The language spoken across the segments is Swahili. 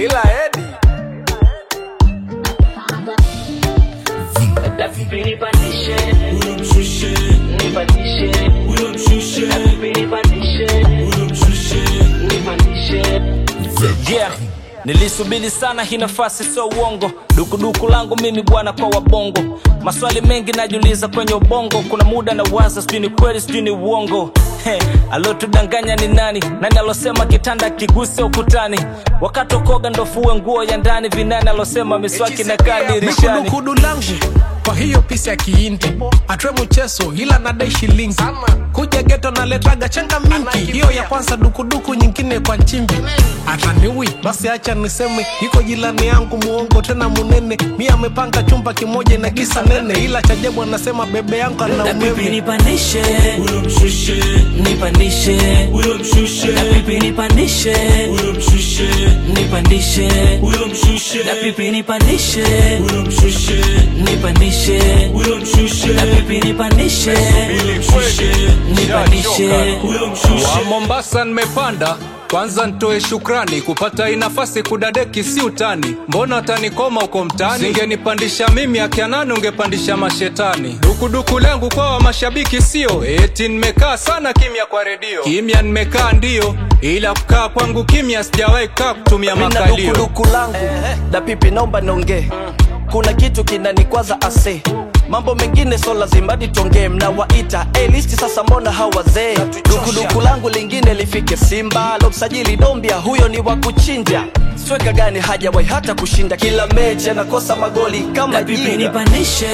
ila edi Nipandishe, nipandishe, nipandishe, nipandishe. yeah nilisubiri sana hii nafasi sio uongo dukuduku langu mimi bwana kwa wabongo maswali mengi najiuliza kwenye ubongo kuna muda na waza sijui ni kweli sijui ni uongo He, alotudanganya ni nani nani alosema kitanda kiguse ukutani wakati wakoga ndofue nguo ya ndani vinani alosema miswaki na kaa dirishani mikudukudu langu kwa hiyo pisi ya kiindi atwe mcheso ila nadai shilingi kuja geto naletaga changa mingi hiyo ya kwanza dukuduku nyingine kwa nchimbi ataniwi basi acha niseme iko jilani yangu muongo tena munene mi amepanga chumba kimoja na kisa nene ila chajabu anasema bebe yangu ana Na pipi umeme nipandishe nipandishe na pipi nipandishe nipandishe na pipi nipandishe nipandishe na pipi nipandishe nipandishe wa Mombasa nimepanda kwanza ntoe shukrani kupata hii nafasi kudadeki si utani mbona utanikoma uko mtani singenipandisha mimi akia nani ungepandisha mashetani dukuduku lengu kwa wa mashabiki sio eti nimekaa sana kimya kwa redio kimya nimekaa ndio ila kukaa kwangu kimya sijawahi kaa kutumia Mina makalio dukuduku langu da pipi naomba niongee kuna kitu kinanikwaza ase mambo mengine so lazima nitongee mnawaita hey, listi sasa mbona hawazee dukuduku langu lingine lifike simba lomsajili dombia huyo ni wa kuchinja sweka gani hajawahi hata kushinda kila mechi anakosa magoli kama na pipi jinga nipandishe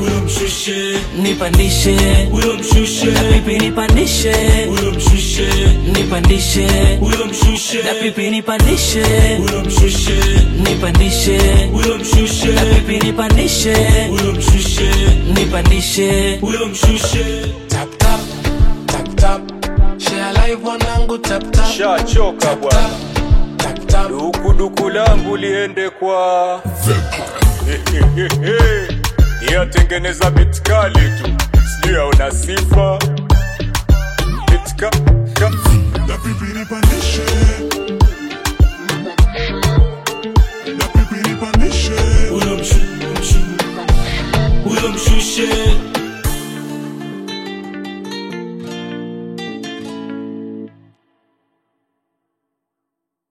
nipandishe na pipi nipandishe nipandishe na pipi nipandishe nipandishe na pipi nipandishe nipandishe tap tap tap tap share live wanangu tap tap shachoka bwana tap tap dukuduku langu liende kwa iyatengeneza bitkali tu sijui auna sifa bitka ka- La pipi nipandishe